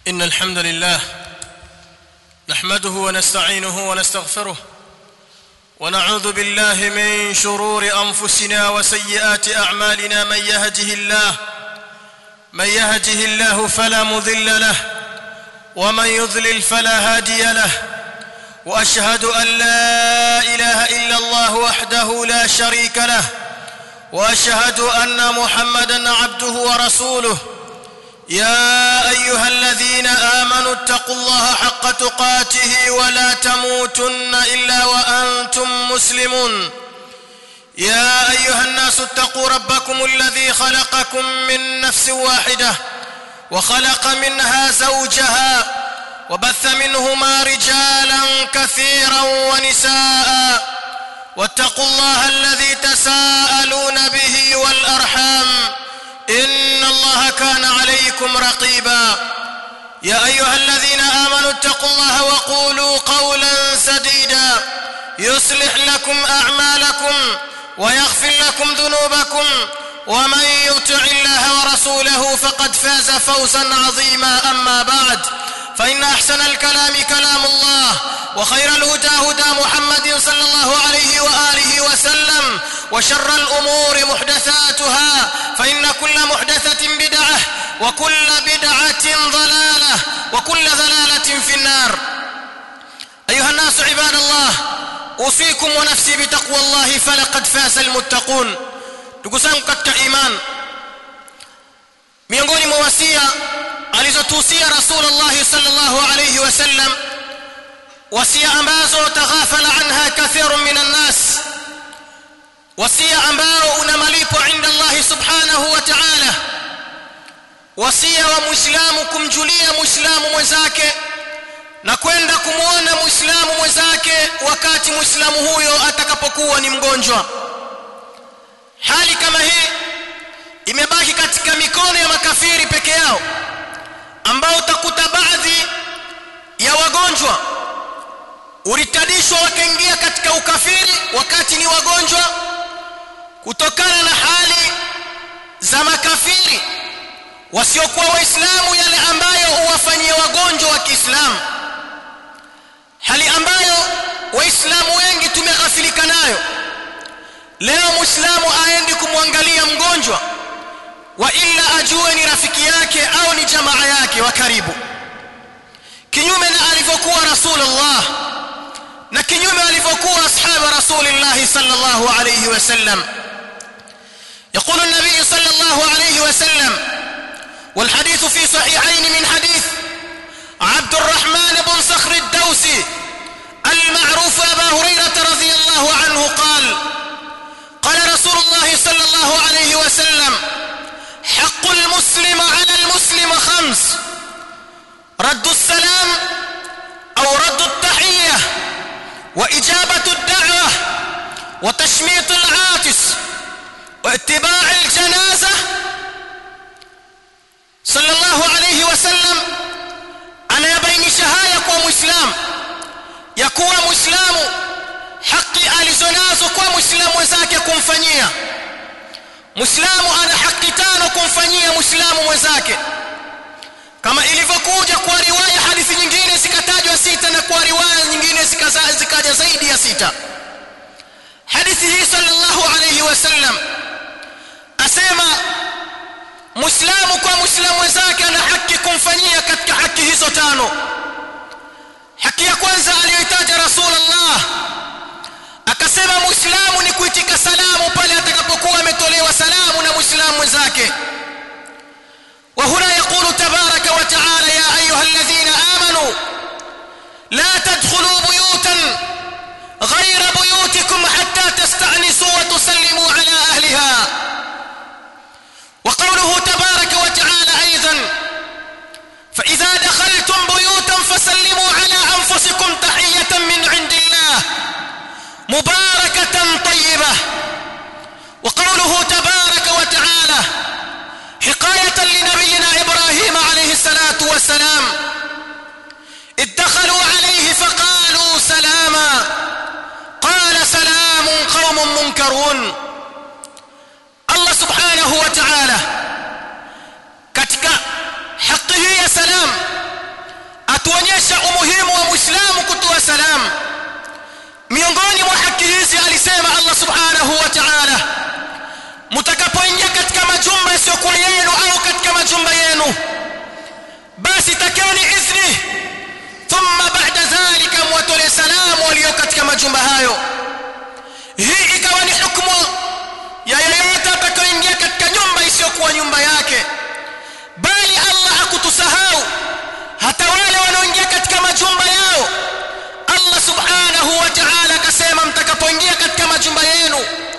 ان الحمد لله نحمده ونستعينه ونستغفره ونعوذ بالله من شرور انفسنا وسيئات اعمالنا من يهده الله من يهده الله فلا مضل له ومن يضلل فلا هادي له واشهد ان لا اله الا الله وحده لا شريك له واشهد ان محمدا عبده ورسوله يا ايها الذين امنوا اتقوا الله حق تقاته ولا تموتن الا وانتم مسلمون يا ايها الناس اتقوا ربكم الذي خلقكم من نفس واحده وخلق منها زوجها وبث منهما رجالا كثيرا ونساء واتقوا الله الذي تساءلون به والارحام ان الله كان عليكم رقيبا يا ايها الذين امنوا اتقوا الله وقولوا قولا سديدا يصلح لكم اعمالكم ويغفر لكم ذنوبكم ومن يطع الله ورسوله فقد فاز فوزا عظيما اما بعد فان احسن الكلام كلام الله وخير الهدى هدى محمد صلى الله عليه واله وسلم وشر الامور محدثاتها فان كل محدثه بدعه وكل بدعه ضلاله وكل ضلاله في النار ايها الناس عباد الله اوصيكم ونفسي بتقوى الله فلقد فاز المتقون ndugu zangu katika iman miongoni mwa wasia alizotuhusia rasulullah sallallahu alayhi wasallam wasia ambazo taghafala anha kathirun minan nas wasia ambao una malipo inda Allah subhanahu wa ta'ala wasia wa muislamu kumjulia muislamu mwenzake na kwenda kumuona muislamu mwenzake wakati muislamu huyo atakapokuwa ni mgonjwa hali kama hii imebaki katika mikono ya makafiri peke yao ambao utakuta baadhi ya wagonjwa ulitadishwa wakaingia katika ukafiri wakati ni wagonjwa kutokana na hali za makafiri wasiokuwa waislamu yale ambayo huwafanyia wagonjwa wa Kiislamu hali ambayo waislamu wengi tumeghafilika nayo leo muislamu aendi kumwangalia mgonjwa wa illa ajue ni rafiki yake au ni jamaa yake wa karibu kinyume na alivyokuwa rasulullah na kinyume alivyokuwa ashabu rasulillah sallallahu alayhi wasallam يقول النبي صلى الله عليه وسلم والحديث في صحيحين من حديث عبد الرحمن بن صخر الدوسي المعروف أبا هريرة رضي الله عنه قال قال رسول الله صلى الله عليه وسلم حق المسلم على المسلم خمس رد السلام أو رد التحية وإجابة الدعوة وتشميط العاطس واتباع الجنازة صلى الله عليه وسلم أنا يبين شهاية ومسلم يكون مسلم haki alizonazo kwa muislamu mwenzake kumfanyia muislamu ana haki tano kumfanyia muislamu mwenzake kama ilivyokuja kwa riwaya hadithi nyingine zikatajwa sita na kwa riwaya nyingine zikaja zaidi ya sita hadithi hii sallallahu alayhi wasallam asema muislamu kwa muislamu mwenzake ana haki kumfanyia katika haki hizo tano haki ya kwanza aliyoitaja rasulullah akasema muislamu ni kuitika salamu pale atakapokuwa ametolewa salamu na muislamu mwenzake وهنا يقول تبارك وتعالى يا ايها الذين امنوا لا تدخلوا بيوتا غير بيوتكم حتى تستأنسوا وتسلموا على اهلها وقوله تبارك وتعالى ايضا فاذا دخلتم بيوتا فسلموا على انفسكم تحيه من عند الله مباركة طيبة وقوله تبارك وتعالى حقاية لنبينا إبراهيم عليه الصلاة والسلام ادخلوا عليه فقالوا سلاما قال سلام قوم منكرون الله سبحانه وتعالى katika haki hii ya salam mtakapoingia katika majumba yasiyokuwa yenu au katika majumba yenu basi takeni idhni thumma ba'da dhalika mwatolee salamu walio katika majumba hayo hii ikawa ni hukumu ya yeyote atakayoingia katika nyumba isiyokuwa nyumba yake bali Allah hakutusahau hata wale wanaoingia katika majumba yao Allah subhanahu wa ta'ala akasema mtakapoingia katika majumba yenu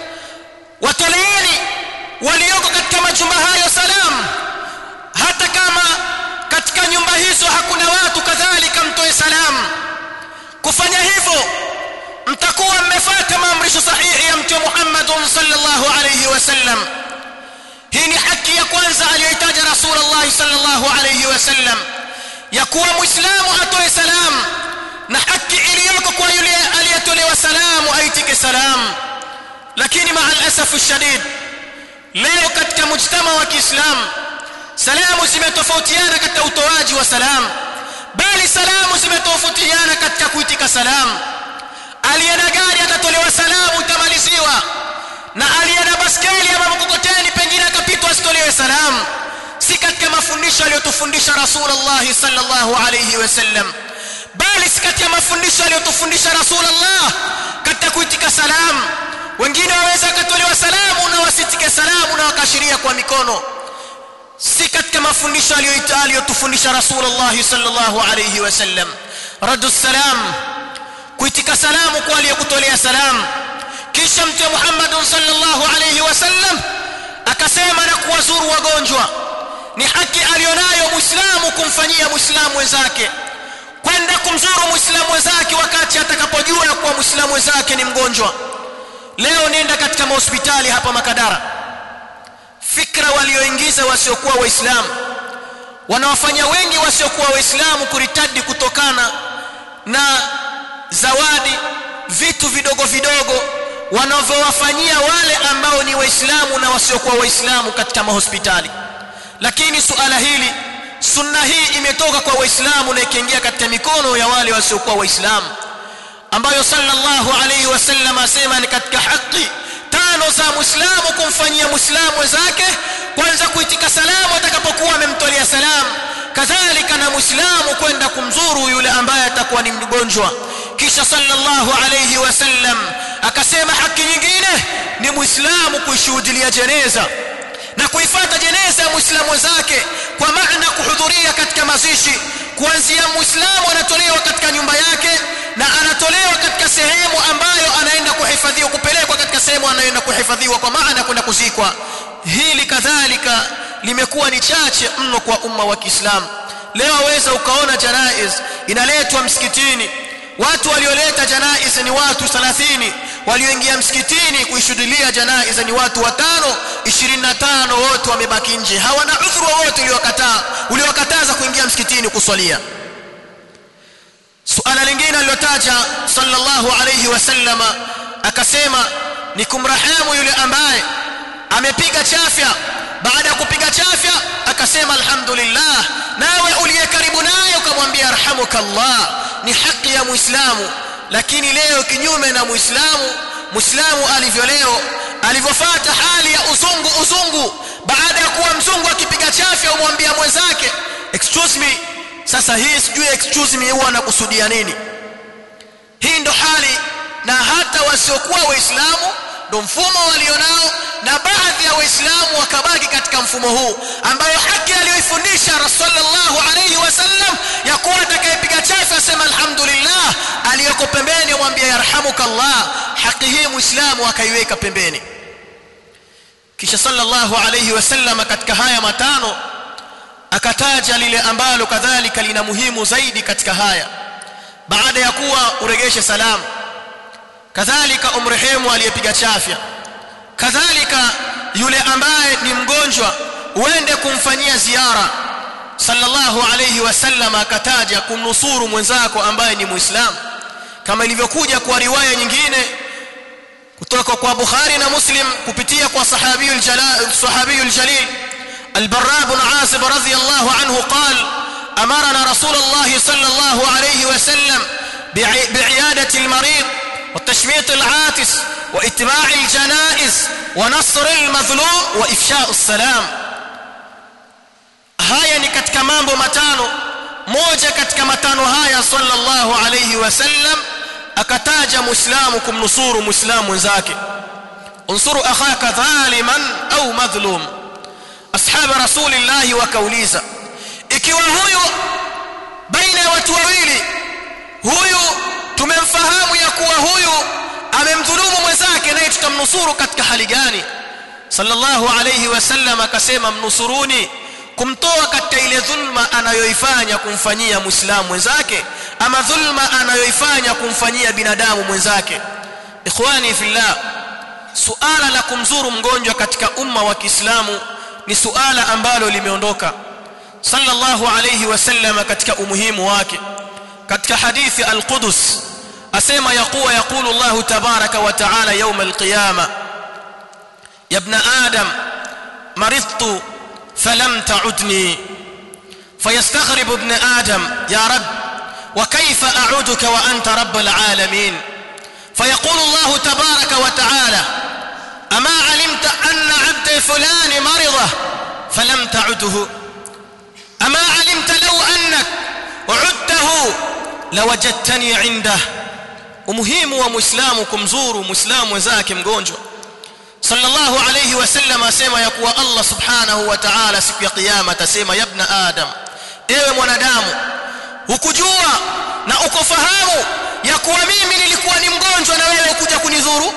watoleeni walioko katika majumba hayo salamu hata kama katika nyumba hizo hakuna watu kadhalika mtoe salamu kufanya hivyo mtakuwa mmefuata maamrisho sahihi ya mtume Muhammad sallallahu alayhi wasallam hii ni haki ya kwanza aliyoitaja Rasulullah sallallahu alayhi wasallam ya kuwa muislamu atoe salamu na haki iliyoko kwa yule aliyetolewa salamu aitike salamu lakini maa alasafu shadid leo katika mujtama wa Kiislamu salamu zimetofautiana katika utoaji wa salamu bali salamu zimetofautiana katika kuitika salamu aliye na gari atatolewa salamu itamaliziwa na aliye na baskeli ama mkokoteni pengine akapitwa asitolewe salamu si katika mafundisho aliyotufundisha Rasulullah sallallahu alayhi wasallam bali si katika mafundisho aliyotufundisha Rasulullah katika kuitika salamu wengine waweza wakatolewa salamu na wasitike salamu na wakashiria kwa mikono si katika mafundisho aliyotufundisha Rasulullah sallallahu alayhi wasallam raddu salam kuitika salamu kwa aliyekutolea salamu kisha mtume Muhammad sallallahu alayhi wasallam akasema na kuwazuru wagonjwa ni haki alionayo muislamu kumfanyia muislamu wenzake kwenda kumzuru muislamu wenzake wakati atakapojua kuwa muislamu wenzake ni mgonjwa leo nenda katika mahospitali hapa Makadara fikra walioingiza wasiokuwa waislamu wanawafanya wengi wasiokuwa waislamu kuritadi kutokana na zawadi vitu vidogo vidogo wanavyowafanyia wale ambao ni waislamu na wasiokuwa waislamu katika mahospitali lakini suala hili sunna hii imetoka kwa waislamu na ikiingia katika mikono ya wale wasiokuwa waislamu ambayo sallallahu alayhi wasallam asema ni katika haki tano za muislamu kumfanyia muislamu wenzake kwanza kuitika salamu atakapokuwa amemtolea salamu kadhalika na muislamu kwenda kumzuru yule ambaye atakuwa ni mgonjwa kisha sallallahu alayhi wasallam akasema haki nyingine ni muislamu kuishuhudia jeneza na kuifata jeneza ya muislamu wenzake kwa maana kuhudhuria katika mazishi kuanzia muislamu anatolewa katika nyumba yake na anatolewa katika sehemu ambayo anaenda kuhifadhiwa kupelekwa katika sehemu anayoenda kuhifadhiwa kwa maana kwenda kuzikwa hili kadhalika limekuwa ni chache mno kwa umma wa Kiislamu leo waweza ukaona janaiz inaletwa msikitini watu walioleta janaiz ni watu 30 walioingia msikitini kuishuhudia janaiz ni watu watano 25 wote wamebaki nje hawana udhuru wowote uliowakataa uliowakataza kuingia msikitini kuswalia suala lingine alilotaja sallallahu alayhi wasallama akasema ni kumrahamu yule ambaye amepiga chafya baada ya kupiga chafya akasema alhamdulillah nawe uliye karibu naye ukamwambia arhamukallah ni haki ya muislamu lakini leo kinyume na muislamu muislamu alivyo leo alivyofuata hali ya uzungu uzungu baada ya kuwa mzungu akipiga chafya umwambia mwenzake excuse me sasa hii sijui excuse me huwa anakusudia nini hii ndo hali na hata wasiokuwa waislamu ndo mfumo walionao na baadhi ya waislamu wakabaki katika mfumo huu ambayo haki aliyoifundisha rasulullah alayhi wasallam ya kuwa atakayepiga chafu asema alhamdulillah aliyoko pembeni amwambia yarhamukallah haki hii muislamu akaiweka pembeni kisha sallallahu alayhi wasallam katika haya matano akataja lile ambalo kadhalika lina muhimu zaidi katika haya baada ya kuwa uregeshe salamu kadhalika umrehemu aliyepiga chafya kadhalika yule ambaye ni mgonjwa uende kumfanyia ziara sallallahu alayhi wasallam akataja kumnusuru mwenzako ambaye ni muislamu kama ilivyokuja kwa riwaya nyingine kutoka kwa Bukhari na Muslim kupitia kwa sahabiyul jalal sahabiyul jalil البراء بن عازب رضي الله عنه قال أمرنا رسول الله صلى الله عليه وسلم بعيادة المريض وتشميت العاتس wa ittiba'i aljanaiz wa nasr almadhlum wa ifsha'u salam haya ni katika mambo matano moja katika matano haya sallallahu alayhi wasallam akataja muislamu kumnusuru muislamu mwenzake unsuru akhaka dhaliman au madhlum ashab rasulillahi wakauliza ikiwa huyu baina ya watu wawili huyu tumemfahamu ya kuwa huyu amemdhulumu mwenzake naye tutamnusuru katika hali gani sallallahu alayhi wasallam akasema mnusuruni kumtoa katika ile dhulma anayoifanya kumfanyia muislamu mwenzake ama dhulma anayoifanya kumfanyia binadamu mwenzake ikhwani fillah suala la kumzuru mgonjwa katika umma wa Kiislamu ni suala ambalo limeondoka sallallahu alayhi wasallam katika umuhimu wake katika hadithi al-Qudus asema yakuwa yakulu Allah tabaraka wa taala يوم القيامه يا ابن ادم مرضت فلم تعدني فيستغرب ابن ادم يا رب وكيف اعودك وانت رب العالمين فيقول الله تبارك وتعالى اما علمت ان عبد فلان مرضه فلم تعده اما علمت لو انك عدته لوجدتني عنده umuhimu wa muislamu kumzuru muislamu wenzake mgonjwa sallallahu alayhi wasallam asema ya kuwa Allah subhanahu wa ta'ala siku ya kiyama atasema ya ibn adam ewe mwanadamu hukujua na ukofahamu ya kuwa mimi nilikuwa ni mgonjwa na wewe kuja kunizuru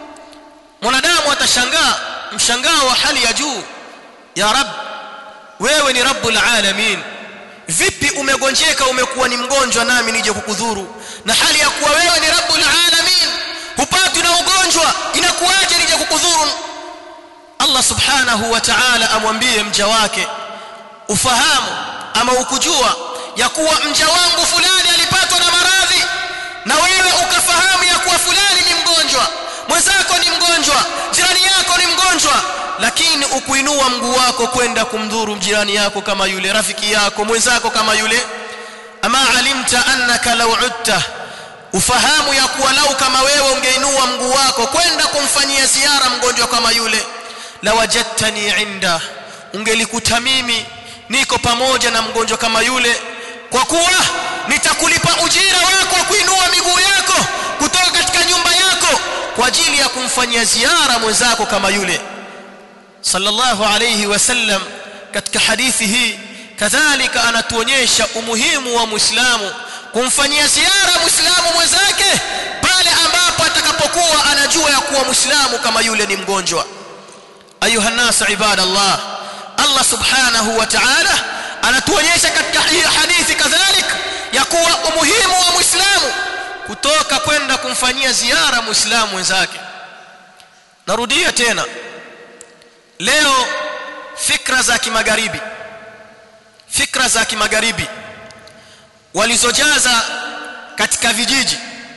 mwanadamu atashangaa mshangao wa hali ya juu ya rab wewe ni rabbul alamin vipi umegonjeka umekuwa ni mgonjwa nami nije kukudhuru na hali ya kuwa wewe ni rabbul alamin hupatwi na ugonjwa inakuwaje nije kukudhuru Allah subhanahu wa ta'ala amwambie mja wake ufahamu ama ukujua ya kuwa mja wangu fulani alipatwa na maradhi na wewe ukafahamu ya kuwa fulani ni mgonjwa mwenzako ni mgonjwa jirani yako ni mgonjwa lakini ukuinua mguu wako kwenda kumdhuru jirani yako kama yule rafiki yako mwenzako kama yule ama alimta annaka law utta ufahamu ya kuwa lau kama wewe ungeinua mguu wako kwenda kumfanyia ziara mgonjwa kama yule la wajadtani inda ungelikuta mimi niko pamoja na mgonjwa kama yule kwa kuwa nitakulipa ujira wako wa kuinua miguu yako kutoka katika nyumba yako kwa ajili ya kumfanyia ziara mwenzako kama yule sallallahu alayhi wasallam katika hadithi hii kadhalika anatuonyesha umuhimu wa muislamu kumfanyia ziara muislamu mwenzake pale ambapo atakapokuwa anajua ya kuwa muislamu kama yule ni mgonjwa ayuha nas ibadallah Allah subhanahu wa ta'ala anatuonyesha katika hii hadithi kadhalika ya kuwa umuhimu wa muislamu kutoka kwenda kumfanyia ziara muislamu mwenzake narudia tena leo fikra za kimagharibi fikra za kimagharibi walizojaza katika vijiji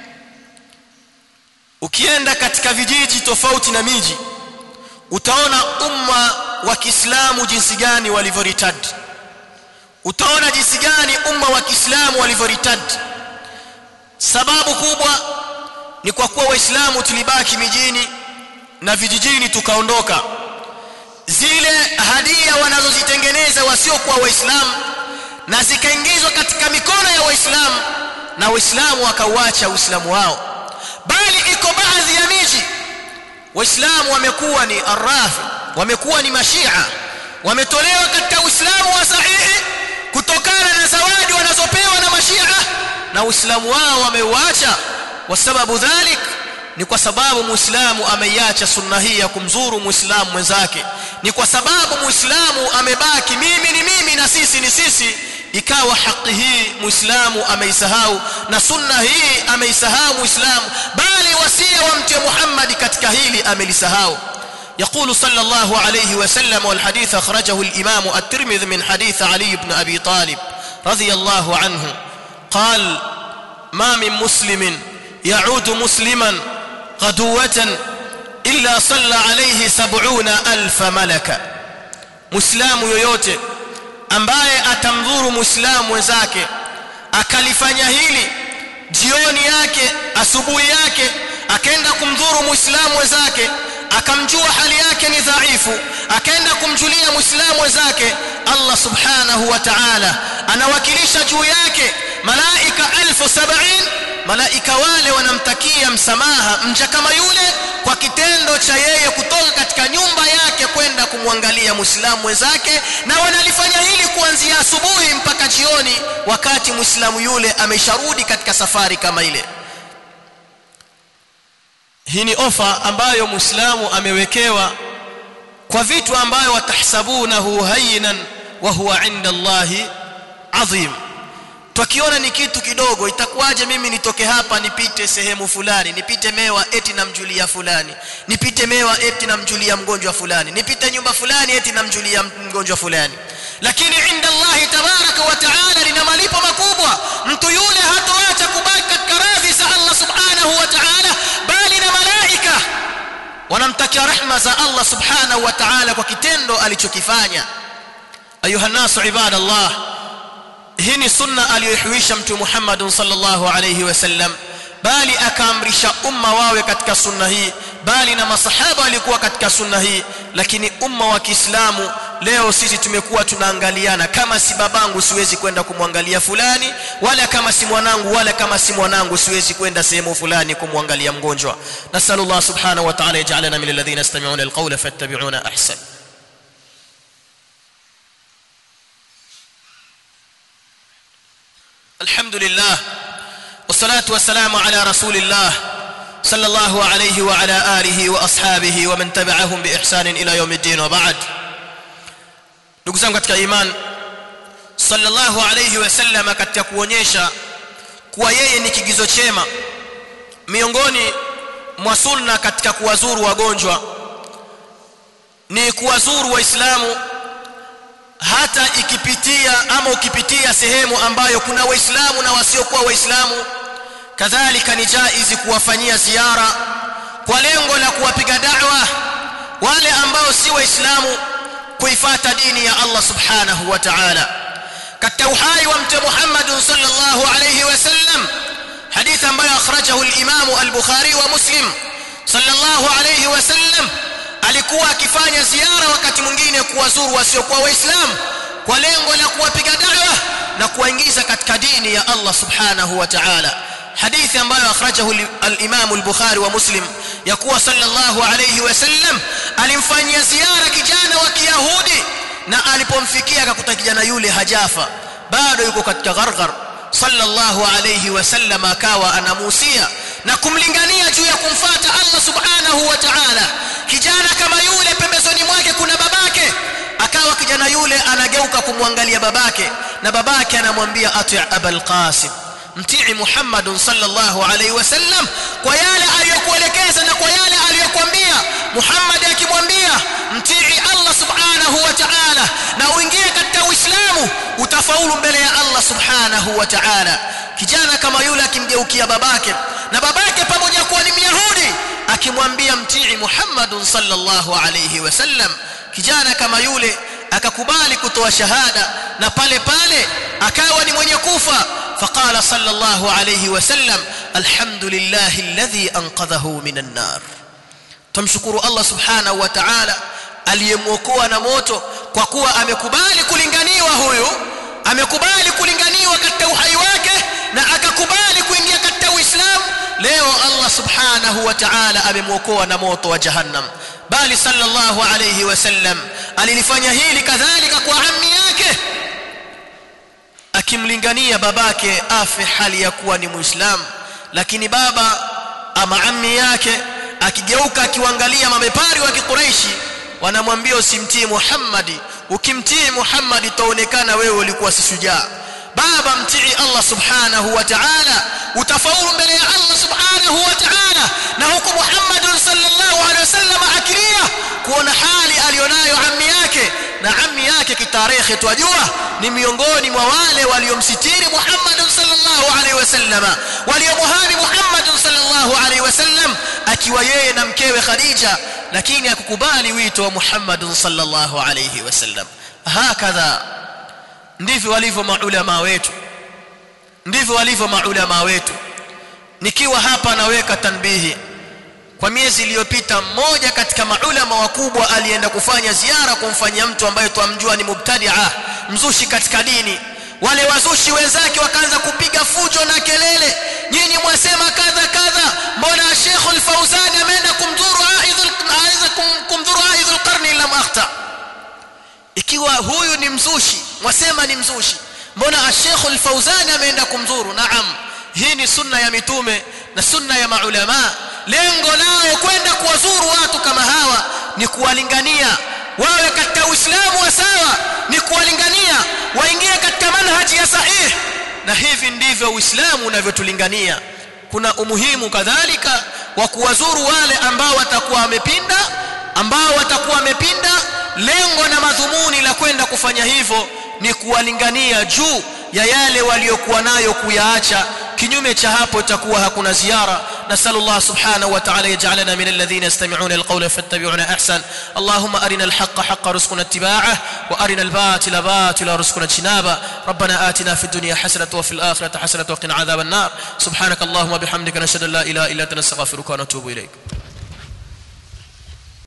ukienda katika vijiji tofauti na miji utaona umma wa Kiislamu jinsi gani walivyoritad utaona jinsi gani umma wa Kiislamu walivyoritad sababu kubwa ni kwa kuwa waislamu tulibaki mijini na vijijini tukaondoka zile hadia wanazozitengeneza wasiokuwa waislamu na zikaingizwa katika mikono ya waislamu na waislamu wakauacha uislamu wao bali iko baadhi ya miji waislamu wamekuwa ni arafi wamekuwa ni mashia wametolewa katika uislamu wa sahihi kutokana na zawadi wanazopewa na mashia na uislamu wao wameuacha wasababu dhalik ni kwa sababu muislamu ameiacha sunna hii ya kumzuru muislamu mwenzake ni kwa sababu muislamu amebaki mimi ni mimi na sisi ni sisi ikawa haki hii muislamu ameisahau na sunna hii ameisahau muislamu bali wasia wa mtume Muhammad katika hili amelisahau يقول صلى الله عليه وسلم والحديث أخرجه الإمام الترمذي من حديث علي بن أبي طالب رضي الله عنه قال ما من مسلم يعود مسلما غدوة إلا صلى عليه سبعون ألف ملكا مسلم yoyote ambaye atamdhuru muislamu mwenzake akalifanya hili jioni yake asubuhi yake akaenda kumdhuru muislamu wenzake akamjua hali yake ni dhaifu akaenda kumjulia muislamu wenzake Allah subhanahu wa ta'ala anawakilisha juu yake malaika 1070 malaika wale wanamtakia msamaha mja kama yule kwa kitendo cha yeye kutoka katika nyumba yake kwenda kumwangalia muislamu wenzake na wanalifanya hili kuanzia asubuhi mpaka jioni wakati muislamu yule amesharudi katika safari kama ile hii ni ofa ambayo muislamu amewekewa kwa vitu ambayo watahsabunahu hayyinan wa huwa inda Allahi adhim tukiona ni kitu kidogo itakuwaje mimi nitoke hapa nipite sehemu fulani nipite mewa eti namjulia fulani nipite mewa eti namjulia mgonjwa fulani nipite nyumba fulani eti namjulia mgonjwa fulani lakini inda Allah tabaraka wa taala lina malipo makubwa mtu yule hatoacha kubaki katika radhi za Allah subhanahu wa taala bali na malaika wanamtakia rehma za Allah subhanahu wa taala kwa kitendo alichokifanya ayuha nasu ibadallah hii ni sunna aliyohuisha mtume Muhammad sallallahu alayhi wasallam bali akaamrisha umma wawe katika sunna hii bali na masahaba walikuwa katika sunna hii lakini umma wa Kiislamu leo sisi tumekuwa tunaangaliana kama si babangu siwezi kwenda kumwangalia fulani wala kama si mwanangu wala kama si mwanangu siwezi kwenda sehemu fulani kumwangalia mgonjwa nasallallahu subhanahu wa ta'ala yaj'alana min alladhina yastami'una alqawla fattabi'una ahsan الحمد لله والصلاة والسلام على رسول الله صلى الله عليه وعلى آله وأصحابه ومن تبعهم بإحسان إلى يوم الدين وبعد نقسم katika iman sallallahu alayhi wasallam katika kuonyesha kuwa yeye ni kigizo chema miongoni mwa sunna katika kuwazuru wagonjwa ni kuwazuru waislamu hata ikipitia ama ukipitia sehemu ambayo kuna waislamu na wasiokuwa waislamu kadhalika ni jaizi kuwafanyia ziara kwa lengo la kuwapiga da'wa wale ambao si waislamu kuifata dini ya Allah subhanahu wa ta'ala katika uhai wa mtume Muhammad sallallahu alayhi wasallam hadith ambayo akhrajahu al-Imam al-Bukhari wa Muslim sallallahu alayhi wasallam alikuwa akifanya ziara wakati mwingine kuwazuru wasiokuwa waislamu kwa lengo la kuwapiga da'wa na kuwaingiza katika dini ya Allah subhanahu wa ta'ala hadithi ambayo akhrajahu al-Imam al-Bukhari wa Muslim ya kuwa sallallahu alayhi wasallam alimfanyia ziara kijana wa Kiyahudi na alipomfikia akakuta kijana yule hajafa bado yuko katika gharghar sallallahu alayhi wasallam akawa anamuhusia na kumlingania juu ya kumfata Allah subhanahu wa ta'ala kijana kama yule pembezoni mwake kuna babake akawa kijana yule anageuka kumwangalia babake na babake anamwambia ati abul qasim mtii Muhammad sallallahu alaihi wasallam kwa yale aliyokuelekeza na kwa yale aliyokuambia Muhammad akimwambia mtii Allah subhanahu wa ta'ala na uingie katika Uislamu utafaulu mbele ya Allah subhanahu wa ta'ala kijana kama yule akimgeukia babake na babake pamoja kuwa ni Myahudi akimwambia mtii Muhammad sallallahu alayhi wasallam kijana kama yule akakubali kutoa shahada na pale pale akawa ni mwenye kufa فقال صلى الله عليه وسلم الحمد لله الذي انقذه من النار tumshukuru Allah subhanahu wa ta'ala aliyemwokoa na moto kwa kuwa amekubali kulinganiwa huyu amekubali kulinganiwa katika uhai wake na akakubali kuingia katika Uislamu leo Allah subhanahu wa ta'ala amemwokoa na moto wa jahannam bali sallallahu alayhi wasallam alilifanya hili kadhalika kwa ammi yake akimlingania babake afe hali ya kuwa ni muislamu lakini baba ama ammi yake akigeuka akiwaangalia mabepari wa kikuraishi wanamwambia usimtii Muhammadi ukimtii Muhammadi utaonekana wewe ulikuwa si shujaa baba mtii Allah subhanahu wa ta'ala utafaulu mbele ya Allah subhanahu wa ta'ala na huku Muhammad sallallahu alaihi wasallam akilia kuona hali alionayo ammi yake na ammi yake kitarehe twajua ni miongoni mwa wale waliomsitiri Muhammad sallallahu alaihi wasallam waliomuhami Muhammad sallallahu alaihi wasallam akiwa yeye na mkewe Khadija lakini akukubali wito wa Muhammad sallallahu alaihi wasallam hakadha ndivyo walivyo maulama wetu ndivyo walivyo maulama wetu nikiwa hapa naweka tanbihi kwa miezi iliyopita mmoja katika maulama wakubwa alienda kufanya ziara kumfanyia mtu ambaye twamjua ni mubtadia mzushi katika dini wale wazushi wenzake wakaanza kupiga fujo na kelele nyinyi mwasema kadha kadha mbona Sheikh al-Fauzan ameenda kumdhuru aidhul aiza kumdhuru aidhul qarni lam akhta ikiwa huyu ni mzushi mwasema ni mzushi mbona Sheikh al-Fauzan ameenda kumdhuru naam hii ni sunna ya mitume na sunna ya maulama lengo lao kwenda kuwazuru watu kama hawa ni kuwalingania wawe katika uislamu wa sawa ni kuwalingania waingie katika manhaji ya sahihi na hivi ndivyo uislamu unavyotulingania kuna umuhimu kadhalika wa kuwazuru wale ambao watakuwa wamepinda ambao watakuwa wamepinda lengo na madhumuni la kwenda kufanya hivyo ni kuwalingania juu ya yale waliokuwa nayo kuyaacha kinyume cha hapo itakuwa hakuna ziara نسال الله سبحانه وتعالى يجعلنا من الذين يستمعون القول فاتبعون احسن اللهم ارنا الحق حق رزقنا اتباعه وارنا الباطل باطل رزقنا اجتنابه ربنا آتنا في الدنيا حسنه وفي الاخره حسنه وقنا عذاب النار سبحانك اللهم وبحمدك نشهد ان لا اله الا انت نستغفرك ونتوب اليك